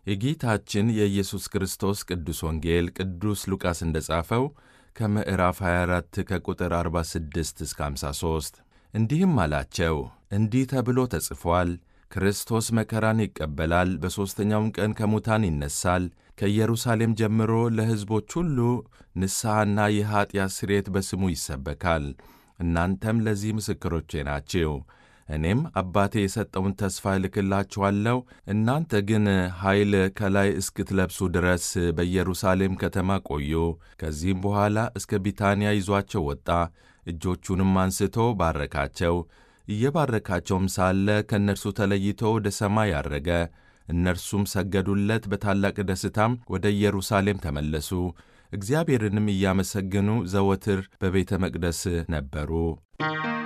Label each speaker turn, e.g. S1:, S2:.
S1: የጌታችን የኢየሱስ ክርስቶስ ቅዱስ ወንጌል ቅዱስ ሉቃስ እንደ ጻፈው ከምዕራፍ 24 ከቁጥር 46 እስከ 53 እንዲህም አላቸው፣ እንዲህ ተብሎ ተጽፏል ክርስቶስ መከራን ይቀበላል፣ በሦስተኛውም ቀን ከሙታን ይነሣል፣ ከኢየሩሳሌም ጀምሮ ለሕዝቦች ሁሉ ንስሐና የኀጢአት ስርየት በስሙ ይሰበካል። እናንተም ለዚህ ምስክሮቼ ናችሁ። እኔም አባቴ የሰጠውን ተስፋ እልክላችኋለሁ። እናንተ ግን ኃይል ከላይ እስክትለብሱ ድረስ በኢየሩሳሌም ከተማ ቆዩ። ከዚህም በኋላ እስከ ቢታንያ ይዟቸው ወጣ። እጆቹንም አንስቶ ባረካቸው። እየባረካቸውም ሳለ ከእነርሱ ተለይቶ ወደ ሰማይ አረገ። እነርሱም ሰገዱለት። በታላቅ ደስታም ወደ ኢየሩሳሌም ተመለሱ። እግዚአብሔርንም እያመሰገኑ ዘወትር በቤተ መቅደስ ነበሩ።